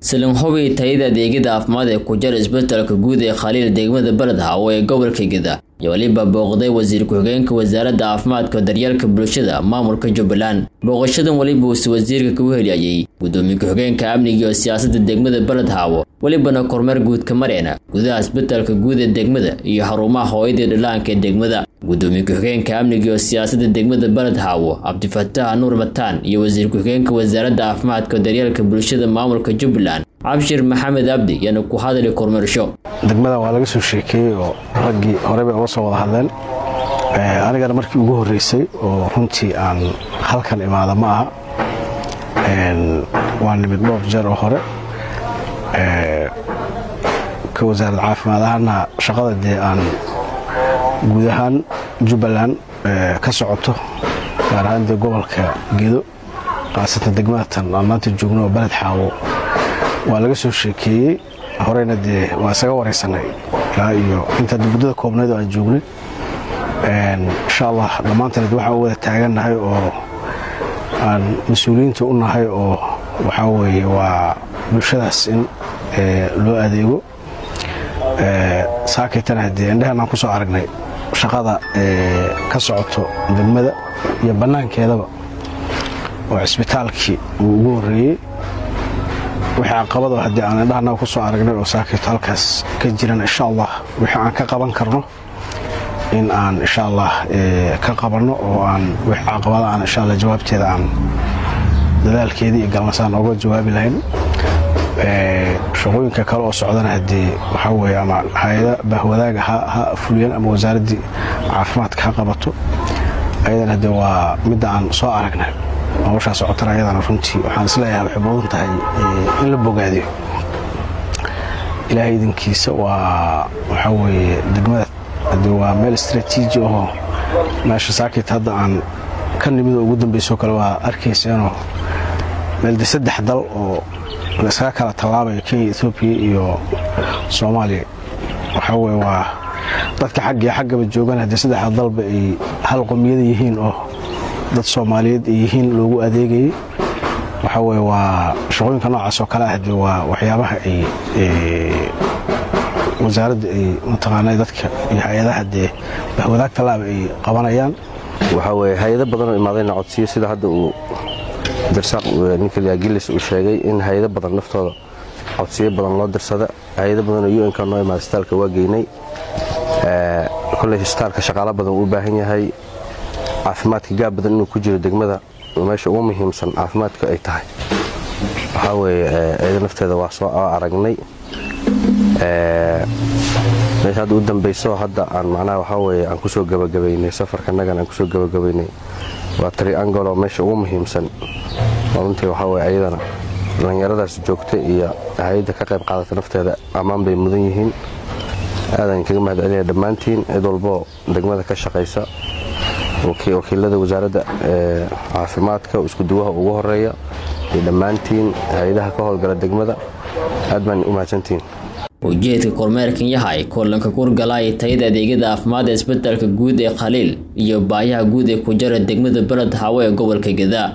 salin hubi tayada adeegyada caafimaad ee ku jira isbitaalka guud ee khaliil degmada beledhawo ee gobolka geda iyo weliba booqday wasiir ku-xigeenka wasaaradda caafimaadka daryeelka bulshada maamulka jubbaland booqashadan weliba uuse wasiirka kagu heliyayey gudoomiye ku-xigeenka amniga iyo siyaasadda degmada beledhawo welibana kormeer guudka mareena gudaha isbitaalka guud ee degmada iyo xarumaha hooyadii dhallaanka ee degmada gudoomiye ku-xigeenka amniga iyo siyaasadda degmada beledhawo cabdifataax nuur mataan iyo wasiir ku-xigeenka wasaaradda caafimaadka daryeelka bulshada maamulka jubbaland cabshir maxamed abdi yana ku hadali kormeersho degmadan waa laga soo sheekeeyey oo raggii hore bay uga soo wada hadleen anigana markii ugu horreysay oo runtii aan halkan imaada ma aha waa nimid dhowr jeer oo hore ka wasaaradda caafimaad ahaana shaqada dee aan guud ahaan jubbaland ka socoto gaar ahaan dee gobolka gedo khaasatan degmadatan aan maanta joogno oo beled xaawo waa laga soo sheekeeyey horeyna dee waa isaga waraysanay ilaa iyo inta muddada koobnayd oo aan joognay insha allah dhammaantaneed waxaan u wada taagannahay oo aan mas-uuliyiinta u nahay oo waxaa weeye waa bulshadaas in loo adeego saakaytana haddee indhehan aan ku soo aragnay shaqada ka socoto degmada iyo bannaankeedaba oo cisbitaalkii uu ugu horreeyey wixii caqabado haddii aan indhahanaga ku soo aragnay oo saakayto halkaas ka jiran insha allah wixii aan ka qaban karno in aan insha allah ka qabanno oo aan wixii caqabada aan insha allah jawaabteeda aan dadaalkeedii iyo galnasaan oga jawaabi lahayn shaqooyinka kale oo socdana haddii waxaa weeye ama hay-ada bahwadaaga ha fuliyeen ama wasaaraddii caafimaadka ha qabato ayadana haddee waa midda aan soo aragnay hawshaa socotana ayadana runtii waxaan isleeyahay waxay mudan tahay in la bogaadiyo ilaahay idinkiisa waa waxaa weeye degmada haddii waa meel istraatiiji ahoo meesha saakit hadda aan ka nimid oo ugu dambaysoo kale waa arkayseenoo meel de saddex dal oo laiskaga kala tallaabayo kenya etoobiya iyo soomaaliya waxaa weye waa dadka xaggiyo xaggaba joogan haddii saddexda dalba ay hal qomiyada yihiin oo dad soomaaliyeed ay yihiin loogu adeegayay waxaa weye waa shaqooyinka noocaas oo kale ah dee waa waxyaabaha ay wasaaradda ay mataqaana dadka iyo hay-adaha dee bahwadaag tallaaba ay qabanayaan waxaa weye hay-ado badanoo imaadayna codsiyo sida hadda uu dirsaaq ninkaliya gilis uu sheegay in hay-ado badan naftooda codsiyo badan loo dirsada hay-ado badanoo un-ka noo imaada isbitaalka waa geynay koley isbitaalka shaqaalo badan uu u baahan yahay caafimaadka gaab badan inuu ku jiro degmada meesha ugu muhiimsan caafimaadka ay tahay waxaa weeye eeda nafteeda waa soo aragnay meesha hadda u dambayso hadda aan macnaha waxaa weeye aan kusoo gabagabaynay safarkanagan aan kusoo gabagabaynay waa triangolo meesha ugu muhiimsan oo runtii waxaa weye ayadana dhallinyaradaas joogta iyo hay-adda ka qayb qaadata nafteeda ammaan bay mudan yihiin aadan kaga mahad celinaya dhammaantiin cid walboo degmada ka shaqaysa wakiilada wasaaradda caafimaadka iskuduwaha ugu horeeya iyo dhammaantiin hay-adaha ka howlgala degmada aad baan u mahadsantihiin ujeedka kormeerkan yahay kulanka kurgalaaya tayada adeegyada caafimaad ee isbitaalka guud ee khaliil iyo baayaha guud ee ku jira degmada beled hawo ee gobolka geda